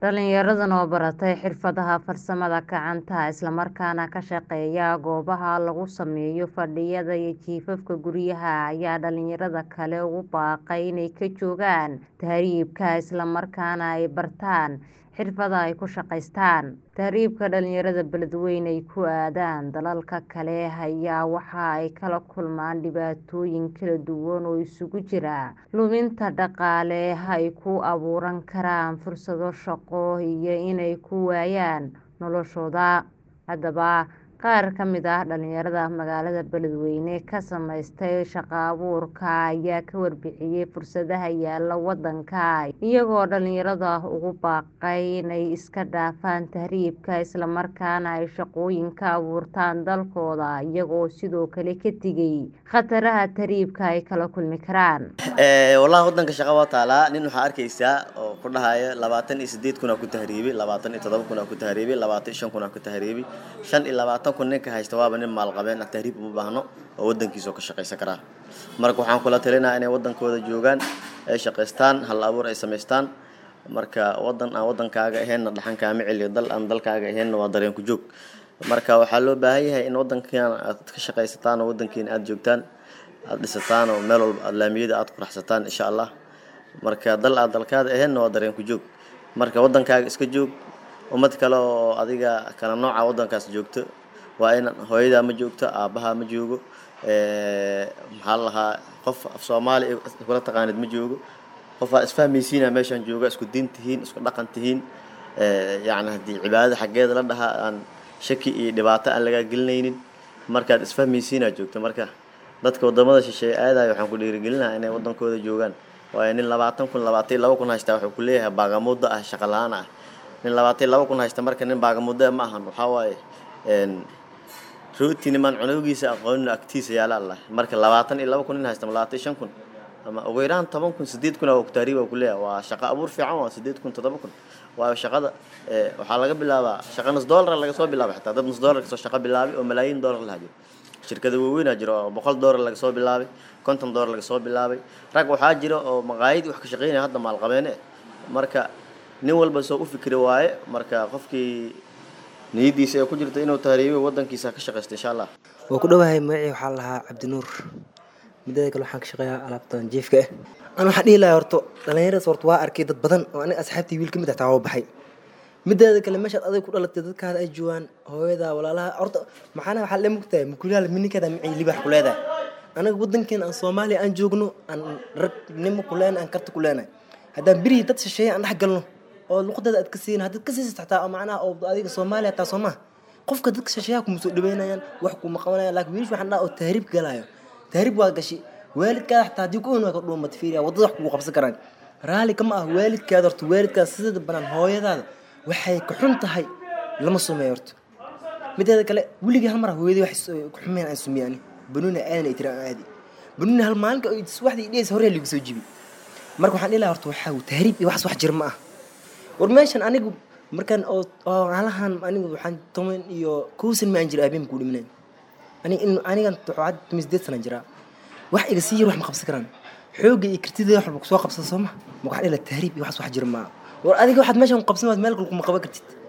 Dhalinyaradan oo baratay xirfadaha farsamada gacanta isla markaana ka shaqeeya goobaha lagu sameeyo fadhiyada iyo jiifafka guryaha ayaa dhalinyarada kale ugu baaqay inay ka joogaan tahriibka isla markaana ay bartaan xirfado ay ku shaqeystaan. Tahriibka dhalinyarada beledweyne ay ku aadaan dalalka kale ayaa waxa ay kala kulmaan dhibaatooyin kala duwan oo isugu jira luminta dhaqaale ay ku abuuran karaan fursado shaqo iyo inay ku waayaan noloshooda. Haddaba qaar ka mid ah dhalinyarada magaalada beledweyne ka samaystay shaqo abuurka ayaa ka warbixiyay fursadaha yaalla wadanka iyagoo dhalinyarada ugu baaqay inay iska dhaafaan tahriibka isla markaana ay shaqooyin ka abuurtaan dalkooda iyagoo sidoo kale ka digay khataraha tahriibka ay kala kulmi karaan. Wallahi wadanka shaqa waa taalaa nin waxaa arkeysaa oo ku dhahaya labaatan iyo sideed kun aa ku tahriibay labaatan iyo todoba kun aa ku tahriibay labaatan iyo shan kun aa ku tahriibay shan iyo labaatan kun ninka haysta waaba nin maalqabeen ah tahriib uma baahno oo wadankiisa oo ka shaqeysan karaa marka waxaan kula talinayaa inay wadankooda joogaan ay shaqeystaan hal abuur ay samaystaan marka wadan aan wadankaaga ahaynna dhaxan kaama celiyo dal aan dalkaaga ahaynna waa dareen ku joog marka waxaa loo baahan yahay in wadankiina aad ka shaqeysataan oo wadankiina aad joogtaan aad dhisataan oo meel walba aad laamiyada aad quraxsataan insha allah marka dal aad dalkaada ahaynna waa dareen ku joog marka wadankaaga iska joog ummad kale oo adiga kala nooca wadankaas joogto waa in hooyadaa ma joogto aabahaa ma joogo maxaa la lahaa qof af soomaali kula taqaanid ma joogo qof aa isfahmaysiina meeshaan jooga isku diin tihiin isku dhaqan tihiin yacni haddii cibaadada xaggeeda la dhahaa aan shaki iyo dhibaato aan lagaa gelinaynin markaad isfahmaysiinaa joogto marka dadka wadamada shisheeye aadayo waxaan ku dhiirigelinaha inay wadankooda joogaan waayo nin labaatan kun labaatan iyo laba kun haystaa wuxuu ku leeyahay baagamuuddo ah shaqa la-aan ah nin labaatan iyo laba kun haysta marka nin baagamuuddo ma ahan waxaa waaye rooti nimaan cunowgiisa aqoonin agtiisa yaala allah marka labaatan iyo laba kun nin haysta labaatan iyo shan kun ama ugu yaraan toban kun sideed kun aa tahriib aa ku leeyahay waa shaqo abuur fiican waa sideed kun toddoba kun waayo shaqada waxaa laga bilaabaa shaqa nus doolar laga soo bilaabay xitaa dad nus doolar kasoo shaqo bilaabay oo malaayiin doolar lahaa jiro shirkada waaweynaa jiro oo boqol doolar laga soo bilaabay konton doolar laga soo bilaabay rag waxaa jira oo maqaayad wax ka shaqeynaya hadda maalqabeene marka nin walba soo u fikri waaye marka qofkii niyadiisa ay ku jirto inuu tahriibo wadankiisa ka shaqeysto insha allah waa ku dhowahay magacii waxaa la lahaa cabdinuur midada kale waxaan ka shaqeeyaa alaabtan jiifka ah an waxaan dhihi lahaa horto dhalinyaradaas horta waa arkay dad badan oo aniga asxaabtii wiil ka mid ah taa waa baxay mideeda kale meeshaad aday ku dhalatay dadkaada ay joogaan hooyada walaalaha horta maxaana waxaa le mugtahay makulyaal mininkeeda micii libax ku leedahay anaga wadankeena aan soomaaliya aan joogno aan ragnimo ku leenahay aan karti ku leenahay haddaan berihii dad shisheeye aan dhex galno oo luqadeeda aad ka siin haddaad ka siisat xataa macnaha oo adiga soomaaliya taa soo maha qofka dadka shisheeyaha kuma soo dhaweynayaan wax kuma qabanayaan laakiin wiilish waxaan dhaha oo tahriib galaayo tahriib waa gashi waalidkaada xataa haddii ku own waa ka dhuumat fiiriya waddada wax kugu qabsan karaan raalli kama ah waalidkaada horta waalidkaada sidada banaan hooyadaada waxay ka xun tahay lama sumeeyo horta mideeda kale weligii hal mar hooyadii wax ku xumeen aan sumeeyani banuuna aadan ay tiri aan aadi banuuna hal maalinka waxdii dhiyaysa hore liigu soo jibi marka waxaan dhihi lahaa horta waxaa tahriib iyo waxas wax jir ma ah war meeshan anigu markaan oo halahan anigu waxaan toban iyo kow san ma aan jira aabeen kuu dhimanay ani in anigan waxaad tumi sideed sana jiraa wax iga sii yar wax ma qabsan karaan xoogga iyo kartida wax walba kusoo qabsada soo ma ma waxaan dhihi lahaa tahriib iyo waxas wax jir ma ah war adiga waxaad meeshan qabsan waad meel kale kuma qaban kartid